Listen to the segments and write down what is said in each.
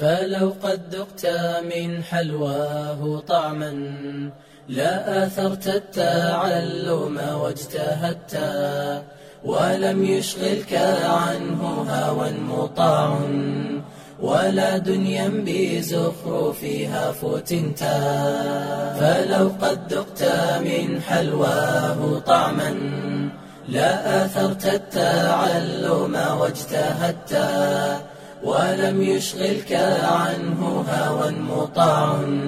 فلو قد ذقت من حلواه طعما لا آثرت التعلم واجتهدت ولم يشغلك عنه هوى مطاع ولا دنيا بزخرفها فتنتا فلو قد ذقت من حلواه طعما لا آثرت التعلم واجتهدت ولم يشغلك عنه هوى مطاع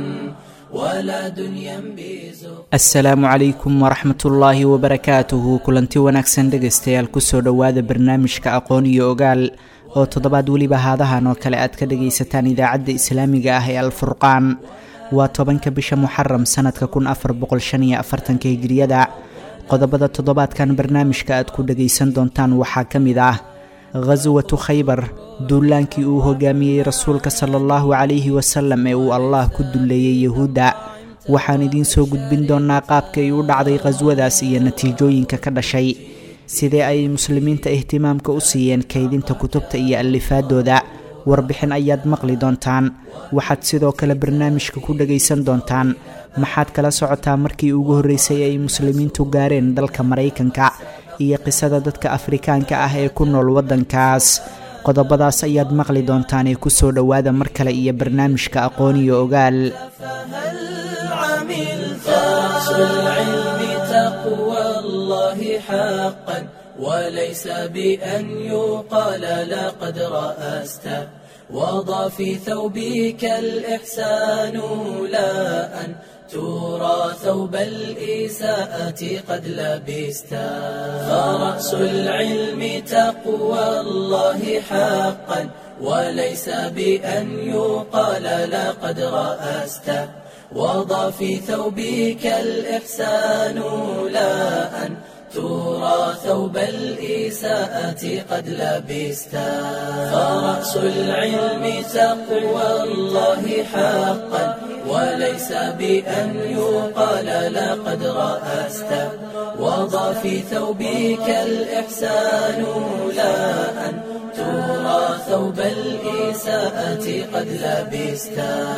ولا دنيا بزخرفها asalaamu calaykum waraxmatullaahi wabarakaatuhu kulanti wanaagsan dhegaystayaal kusoo dhowaada barnaamijka aqoon iyo ogaal oo toddobaad weliba haadahan oo kale aad ka dhagaysataan idaacadda islaamiga ah ee alfurqaan waa tobanka bisha muxaram sanadka kun afar boqol shan iyo afartanka hijiriyada qodobada toddobaadkan barnaamijka aad ku dhagaysan doontaan waxaa ka mid ah khaswatu khaybar duulaankii uu hogaamiyey rasuulka sala allahu calayhi wasalam ee uu allah ku dulleeyey yahuudda waxaan idiin soo gudbin doonnaa qaabka ay u dhacday khaswadaas iyo natiijooyinka ka dhashay sidee ay muslimiinta ihtimaamka u siiyeen kaydinta kutubta iyo allifaadooda warbixin ayaad maqli doontaan waxaad sidoo kale barnaamijka ku dhagaysan doontaan maxaad kala socotaa markii ugu horreysay ay muslimiintu gaareen dalka maraykanka iyo qisada dadka afrikaanka ah ee ku nool waddankaas qodobadaas ayaad maqli doontaan ee kusoo dhowaada mar kale iyo barnaamijka aqoon iyo ogaal فهل عملت رأس العلم تقوى الله حقا وليس بأن يقال لقد رأست وضع في ثوبك الإحسان لا أن ترى ثوب الإساءة قد لبست فرأس العلم تقوى الله حقا وليس بأن يقال لقد رأست وضع في ثوبك الإحسان لا أن ترى ثوب الإساءة قد لبست فرأس العلم تقوى الله حقا وليس بأن يقال لقد رأست وضع في ثوبك الإحسان لا أن ترى ثوب الإساءة قد لبست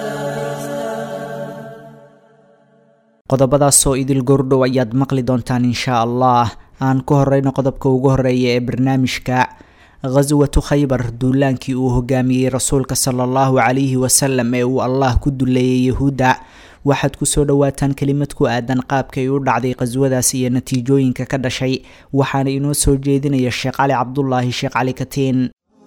qodobadaasoo idil gordhow ayaad maqli doontaan inshaa allah aan ku horeyno qodobka ugu horeeya ee barnaamijka khaswatu khaybar duulaankii uu hogaamiyey rasuulka sala allahu calayhi wasalam ee uu allah ku duleeyey yahuudda waxaad kusoo dhowaataan kelimad ku aadan qaabkay u dhacday khaswadaas iyo natiijooyinka ka dhashay waxaana inoo soo jeedinaya sheekh cali cabdulaahi sheekh cali katiin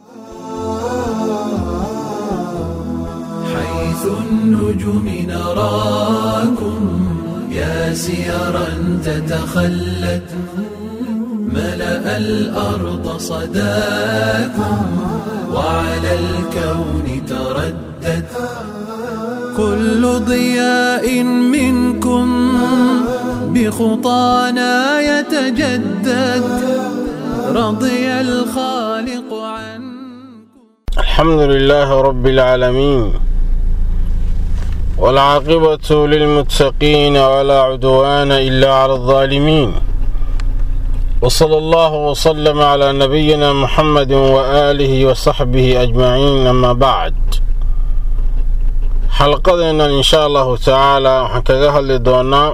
حيث النجوم نراكم يا سيرا تتخلت ملأ الأرض صداكم وعلى الكون تردد كل ضياء منكم بخطانا يتجدد رضي الخالق عنكم الحمد لله رب العالمين والعاقبة للمتقين ولا عدوان إلا على الظالمين وصلى الله وسلم على نبينا محمد وآله وصحبه أجمعين أما بعد حلقتنا إن شاء الله تعالى حكاها لدونا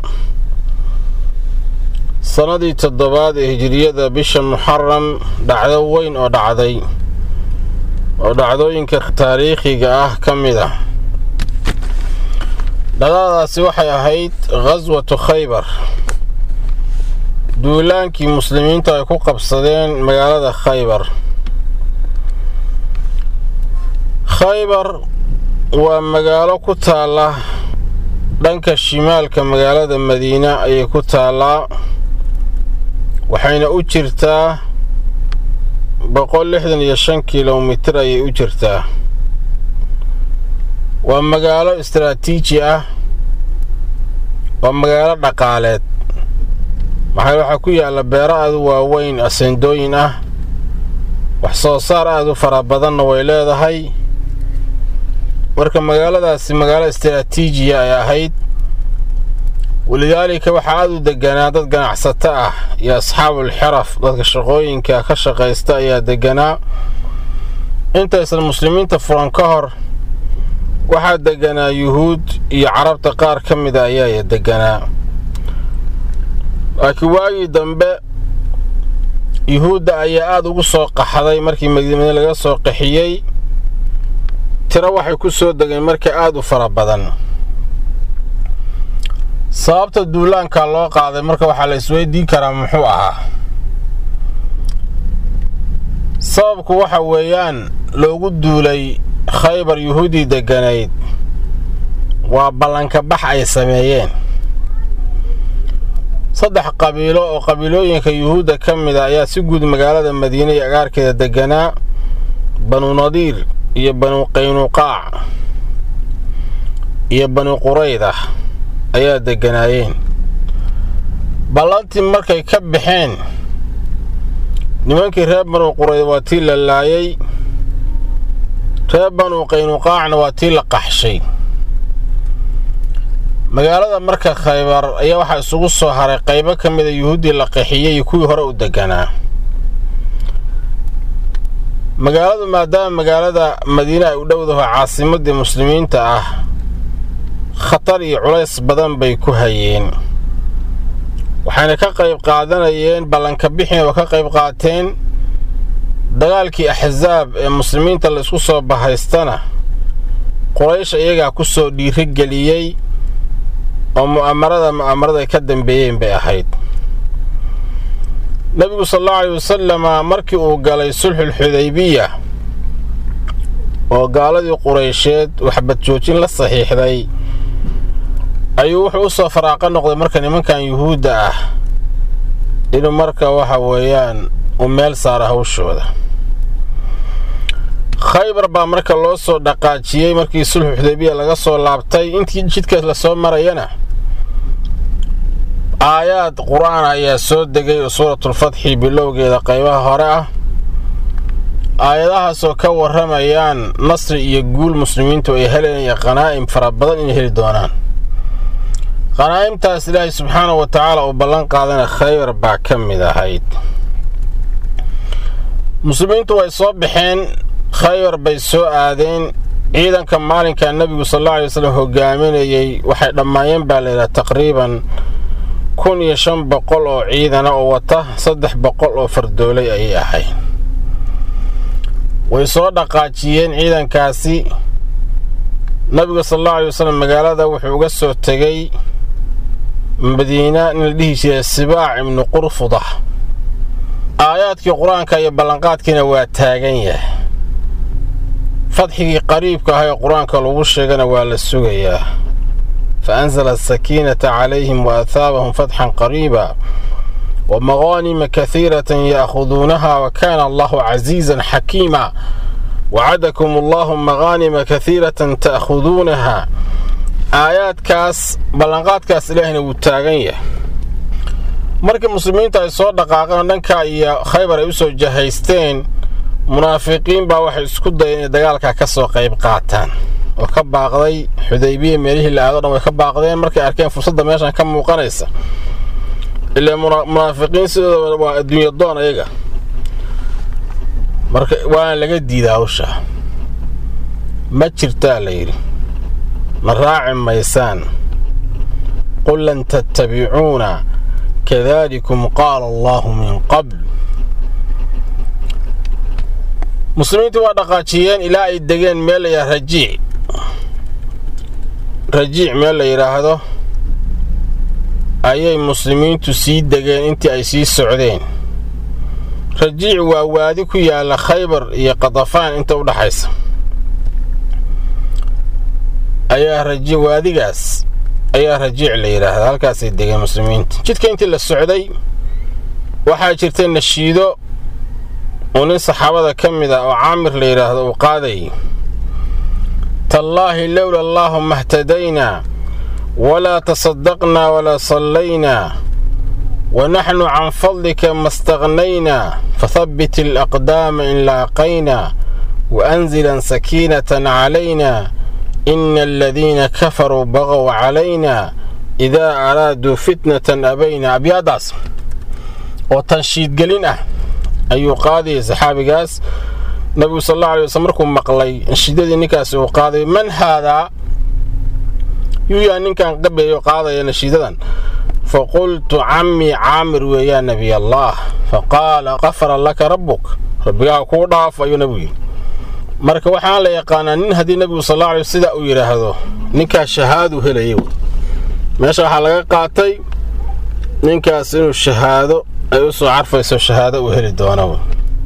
sanadii toddobaad ee hijiriyada bisha muxaram dhacdo weyn oo dhacday oo dhacdooyinka taariikhiga ah ka mid ah dhacdadaasi waxay ahayd khaswatu khaybar duulaankii muslimiintu ay ku qabsadeen magaalada khaybar khaybar waa magaalo ku taalla dhanka shimaalka magaalada madiina ayay ku taallaa waxayna u jirtaa boqol lixdan iyo shan kilomitir ayay u jirtaa waa magaalo istaraatiiji ah waa magaalo dhaqaaleed maxaa waxaa ku yaalla beero aad u waaweyn aseendooyin ah wax soo saar aad u fara badanna way leedahay marka magaaladaasi magaalo istaraatiijiya ay ahayd walidaalika waxaa aada u deganaa dad ganacsato ah iyo asxaabul xiraf dadka shaqooyinka ka shaqaysta ayaa deganaa intaysan muslimiinta furan ka hor waxaa deganaa yuhuud iyo carabta qaar ka mida ayaa deganaa laakiin waagii dambe yuhuudda ayaa aada ugu soo qaxday markii madiine laga soo qaxiyey tiro waxay ku soo degeen marka aada u fara badan sababta duulaanka loo qaaday marka waxaa la isweydiin karaa muxuu ahaa sababku waxa weeyaan loogu duulay khaybar yuhuuddii degganayd waa ballanka bax ay sameeyeen saddex qabiilo oo qabiilooyinka yuhuudda ka mid a ayaa si guud magaalada madiine iyo agaarkeeda degganaa banu nadiir iyo banu qaynuqaac iyo banu qurayda ayaa degganaayeen ballantii markay ka baxeen nimankii reer banu qurayda waa tii la laayay reer banu qaynuqaacna waa tii la qaxshay magaalada marka khaybar ayaa waxaa isugu soo haray qaybo ka mida yuhuuddii la qaxiyey iyo kuwii hore u deganaa magaaladu maadaama magaalada madiine ay u dhowdaho caasimadii muslimiinta ah khatar iyo culays badan bay ku hayeen waxayna ka qayb qaadanayeen ballanka bixina oo ka qayb qaateen dagaalkii axsaab ee muslimiinta la isku soo bahaystana quraysh iyagaa ku soo dhiirigeliyey oo mu'amarada mu'amarada ay ka dambeeyeen bay ahayd nebigu sal allahu aleyh wasalama markii uu galay sulxulxudaybiya oo gaaladii quraysheed waxbad joojin la saxiixday ayuu wuxuu u soo faraaqa noqday marka nimankan yuhuudda ah inuu marka waxa weeyaan uu meel saara hawshooda khaybar baa marka loo soo dhaqaajiyey markii sulxu xudaybiya laga soo laabtay intii jidkaas lasoo marayana aayaad qur-aan ayaa soo degay oo suuratulfatxi bilowgeeda qaybaha hore ah aayadahaasoo ka warramayaan nasri iyo guul muslimiintu ay helayaan qanaa'im fara badan inay heli doonaan qanaa'imtaas ilaahay subxaanahu wa tacaala uu ballan qaadana khaybar baa ka mid ahayd muslimiintu way soo baxeen khaybar bay soo aadeen ciidanka maalinka nebigu sal alla alay waslem hogaaminayey waxay dhammaayeen baa layidhaha taqriiban kun iyo shan boqol oo ciidana oo wata saddex boqol oo fardoolay ayay ahayd way soo dhaqaajiyeen ciidankaasi nabiga sal allahu alay waslem magaalada wuxuu uga soo tegey madiina nin la dhihi jiray sibaac ibnu qurfuda aayaadkii qur-aanka iyo ballanqaadkiina waa taagan yahay fadxigii qariibka ah ee qur-aanka lagu sheegana waa la sugayaa fa anzala asakiinata calayhim wa athaabahum fatxan qariiba wa maqaanima kahiiratan ya'khuduunaha wa kaana allahu casiizan xakiima wacadakum allahu maqaanima kahiiratan ta'khuduunaha aayaadkaas ballanqaadkaas ilaahina wuu taagan yahay markii muslimiinta ay soo dhaqaaqeen dhankaa iyo khaybar ay u soo jahaysteen munaafiqiin baa waxay isku dayeen inay dagaalkaa ka soo qayb qaataan oo ka baaqday xudaybiya meelihii la aado dhan way ka baaqdeen markay arkeen fursadda meeshan ka muuqanaysa ilaa munaafiqiin sidooda waa adduunya doon ayaga marka waana laga diida hawsha ma jirtaa la yidhi ma raaci maysaan qul lan tattabicuuna kadalikum qaala allahu min qabl muslimiintii waa dhaqaajiyeen ilaa ay degeen meel la yidhaha rajiic rajiic meel la yidhaahdo ayay muslimiintu sii degeen intii ay sii socdeen rajiic waa waadi ku yaalla khaybar iyo qadafaan inta u dhaxaysa ayaa raji waadigaas ayaa rajiic la yidhaahdaa halkaasay degeen muslimiinta jidka intii la socday waxaa jirtay nashiido uu nin saxaabada ka mid ah oo caamir la yidhaahdo uu qaadayay tallaahi lowla allaahuma اhtadaynaa walaa tasadaqnaa walaa sallaynaa wanaxnu can fadlika ma staqnaynaa fahabbit alaqdaama in laaqaynaa waanzilan sakiinatan calayna ina aladiina kafaruu baqow calayna idaa araaduu fitnatan abayna abyaadaas oo tanshiidgelin ah ayuu qaadayay saxaabigaas nabigu sal alla alay waslm markuu maqlay nashiidadii ninkaasi uu qaaday man haadaa yuu yaa ninkan qabeeyo qaadaya nashiidadan faqultu cammii caamir weeyaa nebiy allah faqaala qafara laka rabbuk rabbigaha kuu dhaaf ayuu nebigu yidhi marka waxaan la yaqaanaa nin haddii nebigu sal alla alay sidaa uu yidhaahdo ninkaas shahaaduu helaya meesha waxaa laga qaatay ninkaas inuu shahaado ay u soo carfayso shahaado uu heli doono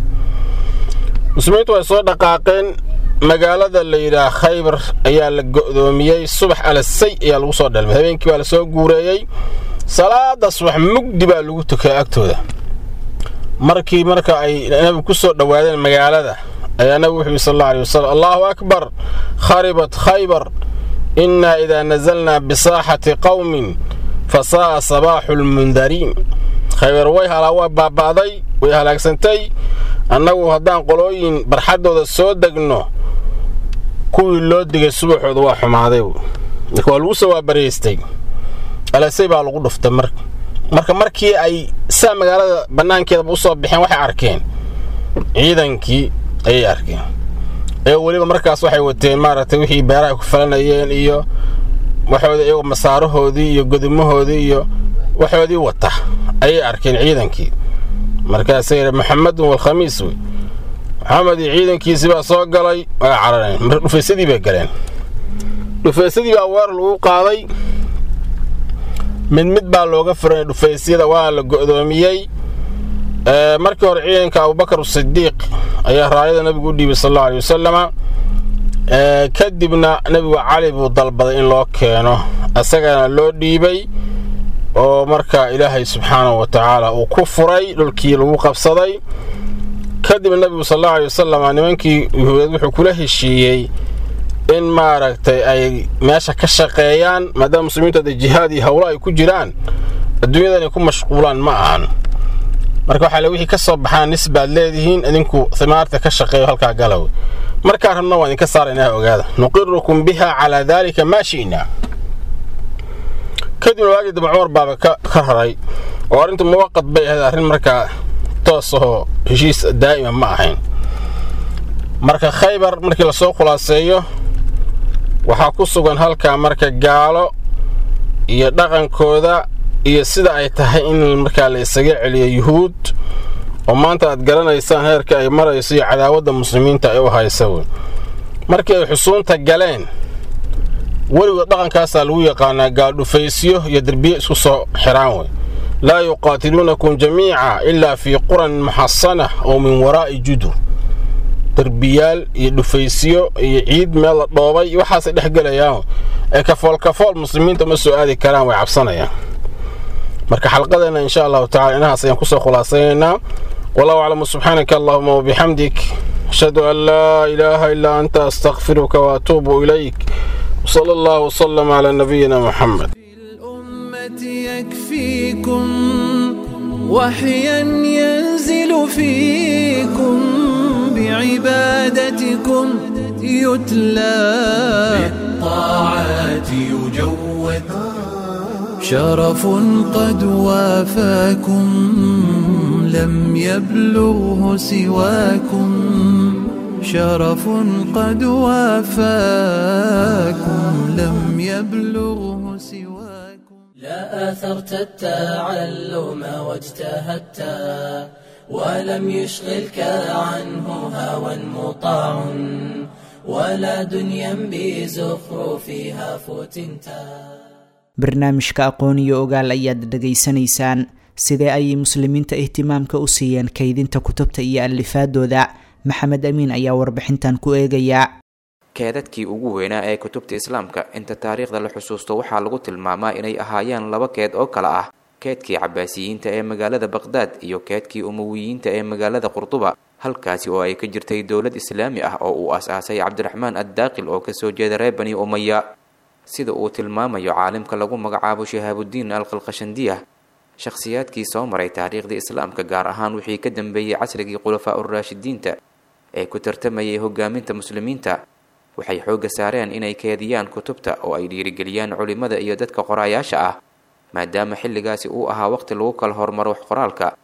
muslimiintu way soo dhaqaaqeen magaalada la yidhaah khaybar ayaa la go'doomiyey subax alasay ayaa lagu soo dhalmay habeenkii baa la soo guureeyey salaada subax mugdi baa lagu tukaa agtooda markii marka ay nabigu ku soo dhowaadeen magaalada ayaa nabigu wuxuu yidhi sal alla alay wasalam allaahu akbar kharibat khaybar innaa idaa nasalnaa bisaaxati qowmin fa saa'a sabaaxu lmundariin khaybar way halaa waa baaba'day way halaagsantay annagu haddaan qolooyin barxaddooda soo degno kuwii loo digay subaxooda waa xumaaday marka waa lagu soo waabaraystay alasay baa lagu dhuftay mar marka markii ay saa magaalada bannaankeedaba u soo baxeen waxay arkeen ciidankii ayay arkeen ee weliba markaas waxay wateen maaragtay wixii beeraha ku falanayeen iyo waxooda iyagoo masaarahoodii iyo godumahoodii iyo waxoodii wata ayay arkeen ciidankii markaasay yidhi maxamedun walkhamiis wey maxamed iyo ciidankiisii baa soo galay waa carareen marka dhufaysadii bay galeen dhufaysadii baa weer lagu qaaday mid mid baa looga furay dhufaysyada waa la go'doomiyey markii hore ciidanka abubakar sidiiq ayaa raayada nabigu u dhiibay sal allau alay wasalama kadibna nebigu cali buu dalbaday in loo keeno asagana loo dhiibay oo marka ilaahay subxaanahu wa tacaala uu ku furay dhulkii lagu qabsaday kadibna nebigu sal allau alay wasalam nimankii yuhuudeed wuxuu kula heshiiyey in maaragtay ay meesha ka shaqeeyaan maadaama muslimiintu hadda jihaad iyo howlo ay ku jiraan adduunyada inay ku mashquulaan ma ahan marka waxaa le wixii ka soo baxaan nis baad leedihiin idinku himaarta ka shaqeeyo halkaa galaw markaa rabna waan idinka saaraynaa ogaada nuqirukum biha calaa daalika maa shi'naa kadibna waagii dambe cumar baaba ka raray oo arrintu muwaqad bay ahayd arrin markaa toos ahoo heshiis daa'ima ma ahayn marka khaybar markii lasoo khulaaseeyo waxaa ku sugan halkaa marka gaalo iyo dhaqankooda iyo sida ay tahay in markaa la isaga celiyo yuhuud oo maanta aad garanaysaan heerka ay marayso iyo cadaawadda muslimiinta ay u haysa wey markii ay xusuunta galeen weligood dhaqankaasaa lagu yaqaanaa gaaldhufaysyo iyo derbiye isku soo xiraan wey laa yuqaatiluunakum jamiica ilaa fii quran muxasana oo min waraa'i judur derbiyaal iyo dhufaysyo iyo ciid meel la dhoobay waxaasay dhex gelayaan ee kafoolkafool muslimiinta ma soo aadi karaan way cabsanayaan marka xalqadeena insha allahu tacala inahaas ayaan kusoo khulaasaynaynaa wallahu aclamu subxaanaka allahuma wabixamdik ashhadu an laa ilaaha ilaa anta astakfiruka waatuubu ilayk wsala allahu wsalam calaa nabiyina muxamed الأمة يكفيكم وحيا ينزل فيكم بعبادتكم يتلى بالطاعات يجود شرف قد وافاكم لم يبلغه سواكم شرف قد وافاكم لم يبلغه سواكم لا آثرت التعلم واجتهدت ولم يشغلك عنه هوى مطاع ولا دنيا بزخرفها فتنتا barnaamijka aqoon iyo ogaal ayaad dhegaysanaysaan sidee ayay muslimiinta ihtimaamka u siiyeen kaydinta kutubta iyo alifaadooda maxamed amiin ayaa warbixintan ku eegayaa keedadkii ugu weynaa ee kutubta islaamka inta taariikhda la xusuusto waxaa lagu tilmaamaa inay ahaayeen laba keed oo kale ah keedkii cabaasiyiinta ee magaalada baqhdaad iyo keedkii umawiyiinta ee magaalada qurduba halkaasi oo ay ka jirtay dowlad islaami ah oo uu as-aasay cabdiraxmaan addaaqil oo kasoo jeeda reer bani umaya sida uu tilmaamayo caalimka lagu magacaabo shihaabudiin alqalqashandiya shakhsiyaadkii soo maray taariikhda islaamka gaar ahaan wixii ka dambeeyey casrigii khulafaa uraashidiinta ee ku tartamayay hogaaminta muslimiinta waxay xoogga saareen inay keediyaan kutubta oo ay dhiirigeliyaan culimmada iyo dadka qoraayaasha ah maadaama xilligaasi uu ahaa waqti lagu kala hormaro wax qoraalka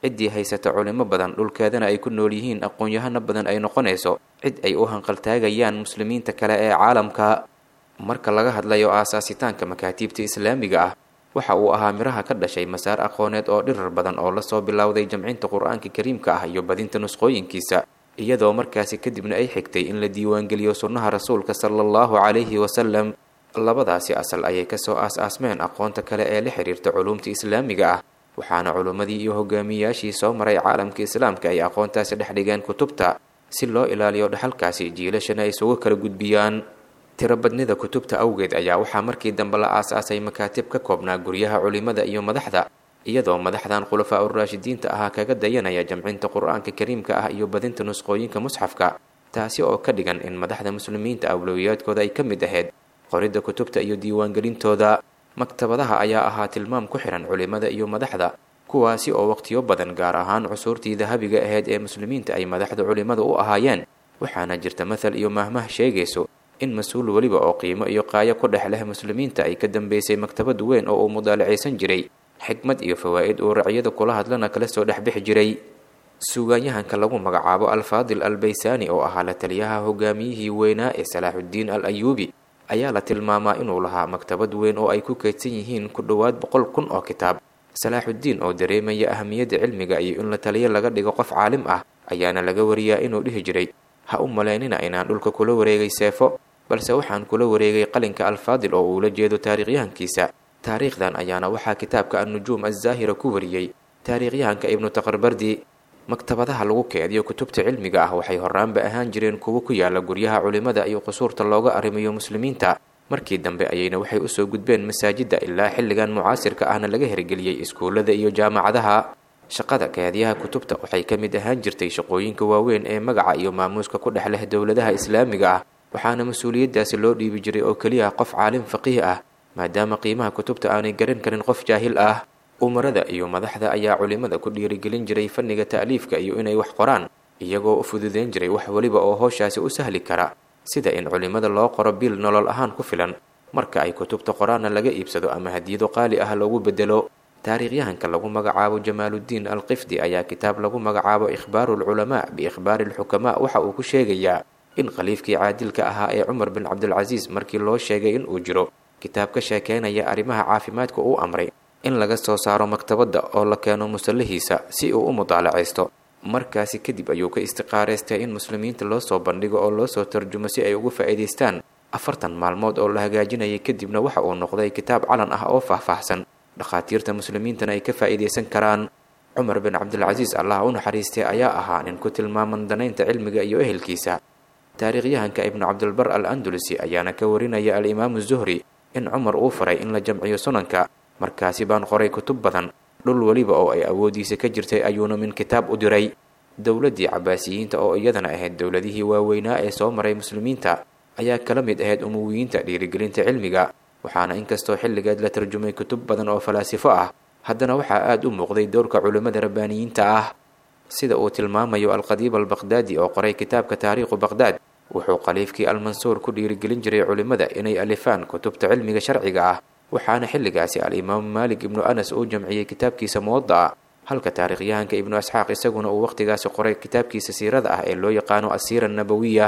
ciddii haysata culimo badan dhulkeedana ay ku nool yihiin aqoon-yahano badan ay noqonayso cid ay u hanqaltaagayaan muslimiinta kale ee caalamka marka laga hadlayo aasaasitaanka makaatiibta islaamiga ah waxa uu ahaa miraha ka dhashay masaar aqooneed oo dhirar badan oo lasoo bilowday jamcinta qur-aanka kariimka ah iyo badinta nusqooyinkiisa iyadoo markaasi kadibna ay xigtay in la diiwaangeliyo sunnaha rasuulka sala allahu calayhi wasalam labadaasi asal ayay kasoo aas-aasmeen aqoonta kale ee la xiriirta culuumta islaamiga ah waxaana culummadii iyo hogaamiyayaashii soo maray caalamka islaamka ay aqoontaasi dhex dhigeen kutubta si loo ilaaliyo dhaxalkaasi jiilashana ay isugu kala gudbiyaan tirobadnida kutubta awgeed ayaa waxaa markii dambe la aas-aasay makaatib ka koobnaa guryaha culimada iyo madaxda iyadoo madaxdan khulafaa uraashidiinta ahaa kaga dayanaya jamcinta qur-aanka kariimka ah iyo badinta nusqooyinka musxafka taasi oo ka dhigan in madaxda muslimiinta awlowiyaadkooda ay ka mid ahayd qoridda kutubta iyo diiwaangelintooda maktabadaha ayaa ahaa tilmaam ku xihan culimada iyo madaxda kuwaasi oo waqtiyo badan gaar ahaan cusuurtii dahabiga ahayd ee muslimiinta ay madaxda culimada u ahaayeen waxaana jirta mathal iyo mahmah sheegayso in mas-uul weliba oo qiimo iyo qaayo ku dhex leh muslimiinta ay ka dambeysay maktabad weyn oo uu mudaalacaysan jiray xikmad iyo fawaa'id uu racyada kula hadlana kala soo dhexbixi jiray suugaanyahanka lagu magacaabo alfaadil albaysaani oo ahaa la taliyaha hogaamiyihii weynaa ee salaaxuddiin al ayuubi ayaa la tilmaamaa inuu lahaa maktabad weyn oo ay ku kaydsan yihiin ku dhowaad boqol kun oo kitaab salaaxuddiin oo dareemaya ahamiyadda cilmiga iyo in la taliyo laga dhigo qof caalim ah ayaana laga wariyaa inuu dhihi jiray ha u malaynina inaan dhulka kula wareegay seefo balse waxaan kula wareegay qalinka alfaadil oo uula jeedo taariikhyahankiisa taariikhdan ayaana waxaa kitaabka annujuum azzaahira ku wariyey taariikhyahanka ibnu taqarbardi maktabadaha lagu keediyo kutubta cilmiga ah waxay horaanba ahaan jireen kuwo ku yaala guryaha culimada iyo qusuurta looga arrimayo muslimiinta markii dambe ayayna waxay usoo gudbeen masaajidda ilaa xilligan mucaasirka ahna laga hirgeliyey iskuullada iyo jaamacadaha shaqada keediyaha kutubta waxay ka mid ahaan jirtay shaqooyinka waaweyn ee magaca iyo maamuuska ku dhex leh dowladaha islaamiga ah waxaana mas-uuliyaddaasi loo dhiibi jiray oo keliya qof caalim faqiih ah maadaama qiimaha kutubta aanay garan karin qof jaahil ah umarada iyo madaxda ayaa culimada ku dhiirigelin jiray fanniga ta'liifka iyo inay wax qoraan iyagoo u fududeyn jiray wax weliba oo howshaasi u sahli kara sida in culimada loo qoro bil nolol ahaan ku filan marka ay kutubta qoraanna laga iibsado ama hadiyado qaali ah loogu bedelo taariikhyahanka lagu magacaabo jamaaluddiin alqifdi ayaa kitaab lagu magacaabo ikhbaaru alculamaa biikhbaari alxukamaa waxa uu ku sheegayaa in khaliifkii caadilka ahaa ee cumar bin cabdilcasiis markii loo sheegay in uu jiro kitaab ka sheekeynaya arrimaha caafimaadka uu amray in laga soo saaro maktabadda oo la keeno musallahiisa si uu u mudaalacaysto markaasi kadib ayuu ka istiqaaraystay in muslimiinta loo soo bandhigo oo loo soo tarjumo si ay ugu faa'iidaystaan afartan maalmood oo la hagaajinayay kadibna waxa uu noqday kitaab calan ah oo faahfaahsan dhakhaatiirta muslimiintana ay ka faa'iidaysan karaan cumar bin cabdilcasiis allah u naxariistay ayaa ahaa nin ku tilmaaman danaynta cilmiga iyo ehelkiisa taariikhyahanka ibnu cabdilbar al andalusi ayaana ka warinaya al-imaamu zuhri in cumar uu faray in la jamciyo sunanka markaasi baan qoray kutub badan dhul weliba oo ay awooddiisa ka jirtay ayuuna min kitaab u diray dowladdii cabaasiyiinta oo iyadana ahayd dowladihii waaweynaa ee soo maray muslimiinta ayaa kala mid ahayd umuwiyiinta dhiirigelinta cilmiga waxaana inkastoo xilligeed la tarjumay kutub badan oo falaasifo ah haddana waxaa aada u muuqday dowrka culimmada rabbaaniyiinta ah sida uu tilmaamayo alqadiib albaqhdaadi oo qoray kitaabka taariikhu baqhdaad wuxuu khaliifkii almansuur ku dhiirigelin jiray culimmada inay alifaan kutubta cilmiga sharciga ah waxaana xilligaasi al-imaamu maalik ibnu anas uu jamciyey kitaabkiisa muwada'a halka taariikhyahanka ibnu asxaaq isaguna uu wakhtigaasi qoray kitaabkiisa siirada ah ee loo yaqaano asiira annabawiya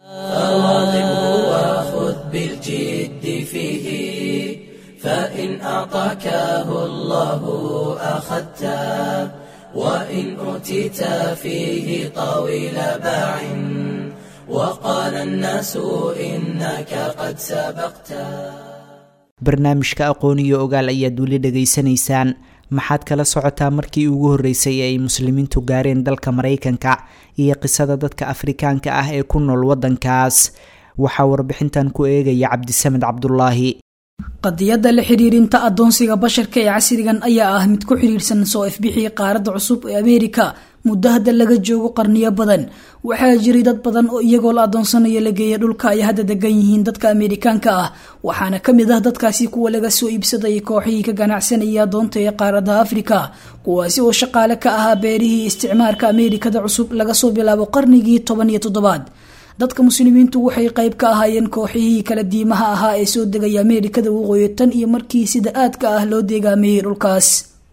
فواظبه وخذ بالجد فيه فإن أعطاكه الله أخذته وإن أوتيت فيه طويل باع وقال الناس إنك قد سبقته barnaamijka aqoon iyo ogaal ayaad weli dhegaysanaysaan maxaad kala socotaa markii ugu horreysay ee ay muslimiintu gaareen dalka maraykanka iyo qisada dadka afrikaanka ah ee ku nool waddankaas waxaa warbixintan ku eegaya cabdisamed cabdulaahi qadiyadda la xidhiirinta addoonsiga basharka ee casrigan ayaa ah mid ku xidhiirsan soo ifbixii qaaradda cusub ee ameerika muddo hadda laga joogo qarniyo badan waxaa jiray dad badan oo iyagoo la adoonsanayo la geeya dhulka ay hadda degan yihiin dadka ameerikaanka ah waxaana ka mid ah dadkaasi kuwa laga soo iibsaday kooxihii ka ganacsanaya adoonta ee qaaradda afrika kuwaasi oo shaqaale ka ahaa beerihii isticmaarka ameerikada cusub laga soo bilaabo qarnigii toban iyo toddobaad dadka muslimiintu waxay qayb ka ahaayeen kooxihii kala diimaha ahaa ee soo degaya ameerikada waqooyi tan iyo markii sida aadka ah loo deegaameeyey dhulkaas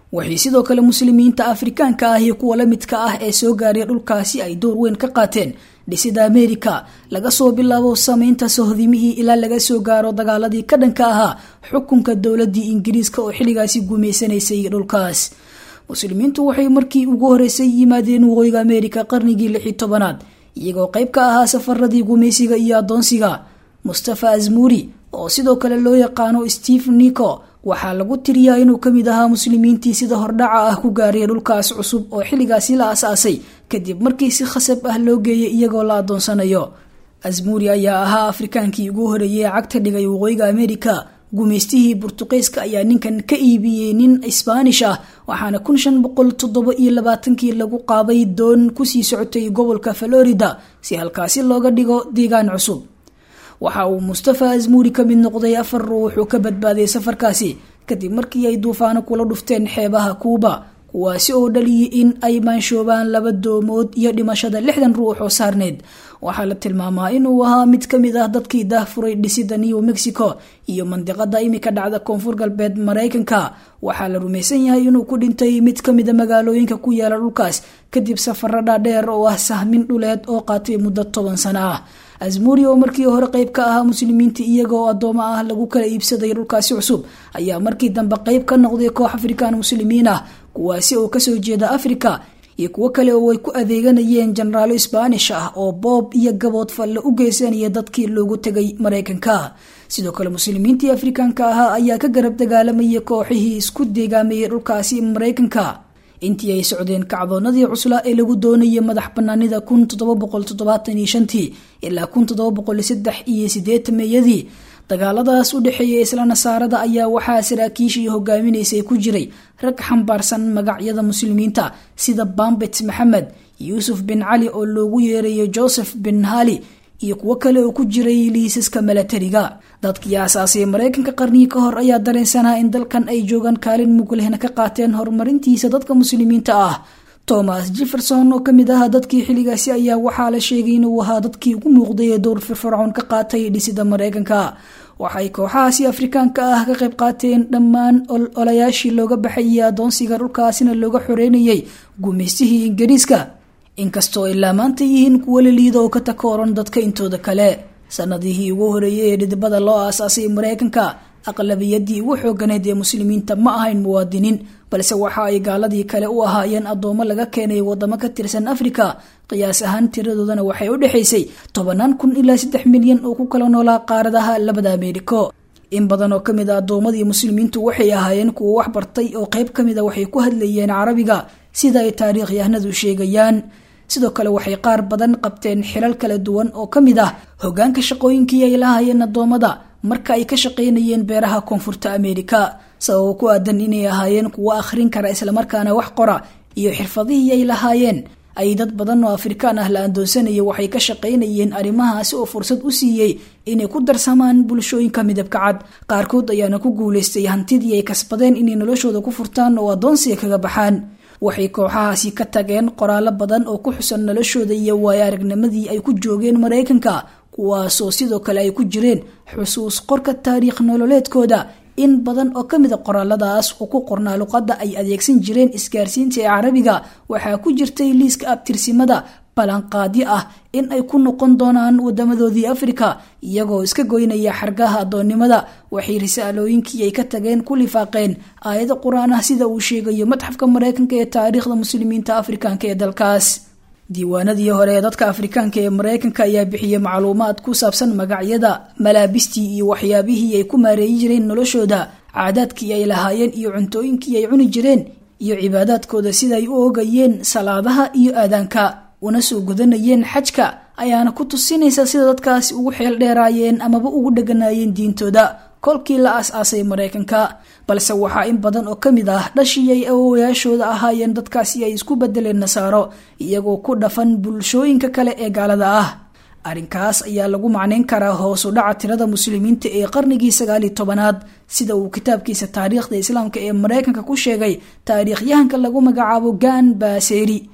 waxay sidoo kale muslimiinta afrikaanka ah iyo kuwa la midka ah ee soo gaaray dhulkaasi ay door weyn ka qaateen dhisida ameerika laga soo bilaabo sameynta sohdimihii ilaa laga soo gaaro dagaaladii ka dhanka ahaa xukunka dowladii ingiriiska oo xilligaasi guumeysanaysay dhulkaas muslimiintu waxay markii ugu horeysay yimaadeen waqooyiga ameerika qarnigii lixi tobanaad iyagoo qayb ka ahaa safaradii gumaysiga iyo adoonsiga mustafa azmuuri oo sidoo kale loo yaqaano steve nico waxaa lagu tiriyaa inuu kamid ahaa muslimiintii sida hordhaca ah ku gaaray dhulkaas cusub oo xilligaasi la asaasay kadib markii si khasab ah loo geeyay iyagoo la adoonsanayo azmuuri ayaa ahaa afrikaankii ugu horeeyay ee cagta dhigay waqooyiga ameerika gumaystihii burtuqeyska ayaa ninkan ka iibiyey nin isbaanish ah waxaana kun shan boqol toddoba iyo labaatankii lagu qaaday doon kusii socotay gobolka florida si halkaasi looga dhigo deegaan cusub waxa uu mustafa azmuuri ka mid noqday afar ruux oo ka badbaaday safarkaasi kadib markii ay duufaano kula dhufteen xeebaha kuuba kuwaasi oo dhaliyay in ay maanshoobaan laba doomood iyo dhimashada lixdan ruux oo saarneed waxaa la tilmaamaa inuu ahaa mid ka mid ah dadkii daahfuray dhisida new mexico iyo mandiqada imika dhacda koonfur galbeed maraykanka waxaa la rumaysan yahay inuu ku dhintay mid ka mida magaalooyinka ku yaala dhulkaas kadib safaro dhaadheer oo ah sahmin dhuleed oo qaatay muddo toban sano ah azmuuri oo markii hore qayb ka ahaa muslimiinta iyagoo adoomo ah lagu kala iibsaday dhulkaasi cusub ayaa markii dambe qayb ka noqday koox afrikaan muslimiin ah kuwaasi oo kasoo jeeda africa iyo kuwo kale oo ay ku adeeganayeen jenaraalo sbaanish ah oo boob iyo gabood falle u geysanaya dadkii loogu tegay maraykanka sidoo kale muslimiintii afrikaanka ahaa ayaa ka garab dagaalamayay kooxihii isku deegaamayay dhulkaasi maraykanka intii ay socdeen kacdoonadii cuslaa ee lagu doonayay madax banaanida kun toddoba boqol toddobaatan iyo shantii ilaa kun toddoba boqol saddex iyo sideetan meeyadii dagaaladaas u dhexeeya isla nasaarada ayaa waxaa saraakiishii hogaaminaysay ku jiray rag xambaarsan magacyada muslimiinta sida bambet maxamed yuusuf bin cali oo loogu yeerayo joseph bin hali iyo kuwo kale oo ku jiray liisaska milatariga dadkii aasaasay maraykanka qarnigii ka hor ayaa dareensanaa in dalkan ay joogaan kaalin muglehna ka qaateen horumarintiisa dadka muslimiinta ah thomas jefferson oo kamid ahaa dadkii xilligaasi ayaa waxaa la sheegay inuu ahaa dadkii ugu muuqday ee dowr firfircoon ka qaatay dhisida maraykanka waxay kooxahaasi afrikaanka ah ka qayb qaateen dhammaan olayaashii looga baxayay adoonsiga dhulkaasina looga xoreynayay gumaystihii ingiriiska inkastoo ilaa maanta yihiin kuwo la liida oo ka takooran dadka intooda kale sanadihii ugu horeeyay ee dhidibada loo aasaasay maraykanka aqlabiyadii ugu xooganeed ee muslimiinta ma ahayn muwaadiniin balse waxa ay gaaladii kale u ahaayeen adoomo laga keenay wadamo ka tirsan afrika qiyaas ahaan tiradoodana waxay u dhexaysay tobanaan kun ilaa saddex milyan oo ku kala noolaa qaaradaha labada ameeriko in badan oo kamid a adoomadii muslimiintu waxay ahaayeen kuwo wax bartay oo qayb kamid a waxay ku hadlayeen carabiga sida ay taariikhyahanadu sheegayaan sidoo kale waxay qaar badan qabteen xilal kala duwan oo ka mid ah hogaanka shaqooyinkii ay lahaayeen adoomada marka ay ka shaqaynayeen beeraha koonfurta ameerika sababo ku aadan inay ahaayeen kuwo akhrin kara islamarkaana wax qora iyo xirfadihii ay lahaayeen ay dad badan oo afrikaan ah la andoonsanaya waxay ka shaqaynayeen arrimahaasi oo fursad u siiyey inay ku darsamaan bulshooyinka midabka cad qaarkood ayaana ku guulaystay hantidii ay kasbadeen inay noloshooda ku furtaan oo adoonsiga kaga baxaan waxay kooxahaasi ka tageen qoraallo badan oo ku xusan noloshooda iyo waayo aragnimadii ay ku joogeen maraykanka kuwaasoo sidoo kale ay ku jireen xusuus qorka taariikh nololeedkooda in badan oo kamid a qoraaladaas oo ku qornaa luqadda ay adeegsan jireen isgaarsiinta ee carabiga waxaa ku jirtay liiska abtirsimada balanqaadyo ah in ay ku noqon doonaan wadamadoodii afrika iyagoo iska goynaya xargaha adoonnimada waxay risaalooyinkii ay ka tageen ku lifaaqeen aayado qur-aan ah sida uu sheegayo madxafka maraykanka ee taariikhda muslimiinta afrikaanka ee dalkaas diiwaanadii hore ee dadka afrikaanka ee maraykanka ayaa bixiyey macluumaad ku saabsan magacyada malaabistii iyo waxyaabihii ay ku maareeyi jireen noloshooda caadaadkii ay lahaayeen iyo cuntooyinkii ay cuni jireen iyo cibaadaadkooda sida ay u ogayeen salaadaha iyo aadaanka una soo gudanayeen xajka ayaana ku tusinaysa sida dadkaasi ugu xeel dheeraayeen amaba ugu dheganaayeen diintooda kolkii la aas-aasay maraykanka balse waxaa in badan oo kamid ah dhashii ay awowayaashooda ahaayeen dadkaasi ay isku bedeleen nasaaro iyagoo ku dhafan bulshooyinka kale ee gaalada ah arrinkaas ayaa lagu macnayn karaa hoosu dhaca tirada muslimiinta ee qarnigii sagaaliyo tobanaad sida uu kitaabkiisa taariikhda islaamka ee maraykanka ku sheegay taariikhyahanka lagu magacaabo gan baaseri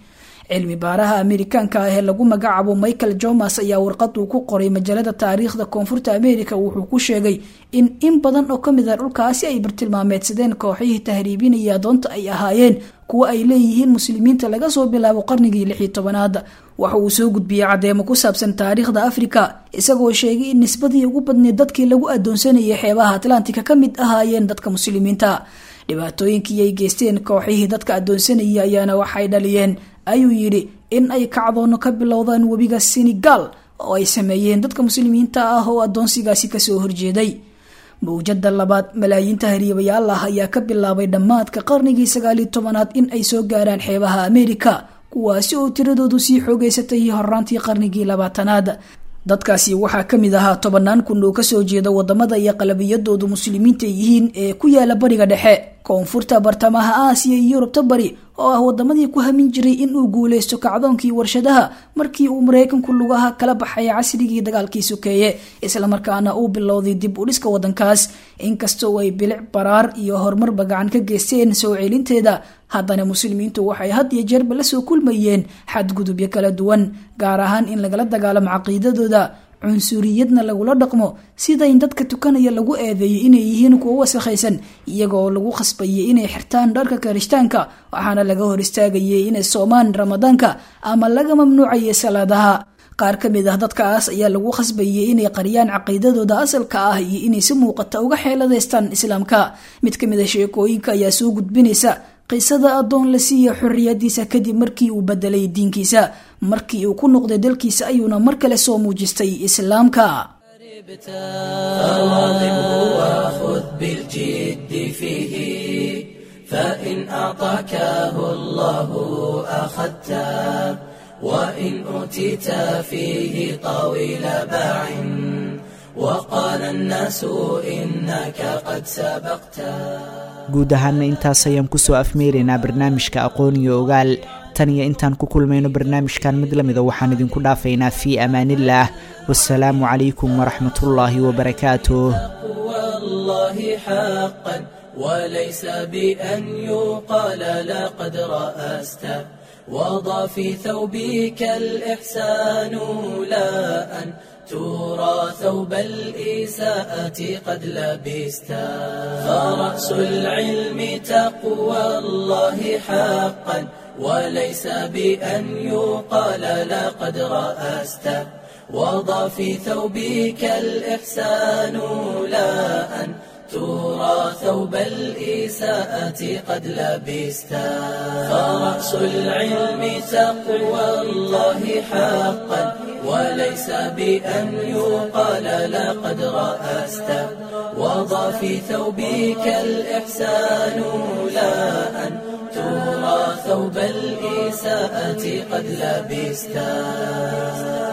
cilmi baaraha amerikaanka ah ee lagu magacaabo michael jomas ayaa warqad uu ku qoray majaalada taariikhda koonfurta america wuxuu ku sheegay in in badan oo kamid ah dhulkaasi ay bartilmaameedsadeen kooxihii tahriibinaya adoonta ay ahaayeen kuwa ay leeyihiin muslimiinta laga soo bilaabo qarnigii lix iyo tobanaad waxa uu soo gudbiyey caddeemo ku saabsan taariikhda afrika isagoo sheegay in nisbadii ugu badneed dadkii lagu adoonsanayay xeebaha atlantika ka mid ahaayeen dadka muslimiinta dhibaatooyinkii ay geysteen kooxihii dadka adoonsanayay ayaana waxay dhaliyeen ayuu yidhi in ay kacdoono ka bilowdaan webiga senegal oo ay sameeyeen dadka muslimiinta ah oo adoonsigaasi kasoo horjeeday mawjada labaad malaayiinta hariibayaal ah ayaa ka bilaabay dhammaadka qarnigii sagaaliyo tobanaad in ay soo gaaraan xeebaha amerika kuwaasi oo tiradoodu sii xoogeysatay horaantii qarnigii labaatanaad dadkaasi waxaa kamid ahaa tobanaan kun oo kasoo jeeda wadamada iyo qalabiyadoodu muslimiinta yihiin ee ku yaala bariga dhexe koonfurta bartamaha aasiya iyo yurubta bari oo ah wadamadii ku hamin jiray inuu guuleysto kacdoonkii warshadaha markii uu mareykanku lugaha kala baxay casrigii dagaalkii sokeeye islamarkaana uu bilowday dib u dhiska wadankaas inkastoo ay bilic baraar iyo horumarba gacan ka geysteen soo celinteeda haddana muslimiintu waxay had iyo jeerba lasoo kulmayeen xadgudubyo kala duwan gaar ahaan in lagala dagaalamo caqiidadooda cunsuriyadna lagula dhaqmo sida in dadka tukanaya lagu eedeeyo inay yihiin kuwo wasakhaysan iyagoo lagu khasbayay inay xirtaan dharka karishtaanka waxaana laga hor istaagayay inay soomaan ramadaanka ama laga mamnuucayay salaadaha qaar ka mid ah dadkaas ayaa lagu khasbayay inay qariyaan caqiidadooda asalka ah iyo inay si muuqata uga xeeladaystaan islaamka mid ka mid a sheekooyinka ayaa soo gudbinaysa qisada addoon la siiya xorriyadiisa kadib markii uu bedelay diinkiisa markii uu ku noqday dalkiisa ayuuna mar kale soo muujistay islaamka فواظبه وخذ بالجد فيه فإن أعطاكه الله أخذته وإن أوتيت فيه طويل باع وقال الناس إنك قد سبقته guud ahaana intaas ayaan kusoo afmeeraynaa barnaamijka aqoon iyo ogaal tan iyo intaan ku kulmayno barnaamijkan mid lamida waxaan idinku dhaafaynaa fii amaanillaah wasalaamu calaykum waraxmatullaahi wabarakaatuh والله حقا وليس بأن يقال لقد رأست وضع في ثوبك الإحسان لا أن ترى ثوب الإساءة قد لبست فرأس العلم تقوى الله حقا وليس بأن يقال لقد رأست وضع في ثوبك الإحسان لا أن ترى ثوب الإساءة قد لبست فرأس العلم تقوى الله حقا وليس بأن يقال لقد رأست وضع في ثوبك الإحسان لا أن ترى ثوب الإساءة قد لبست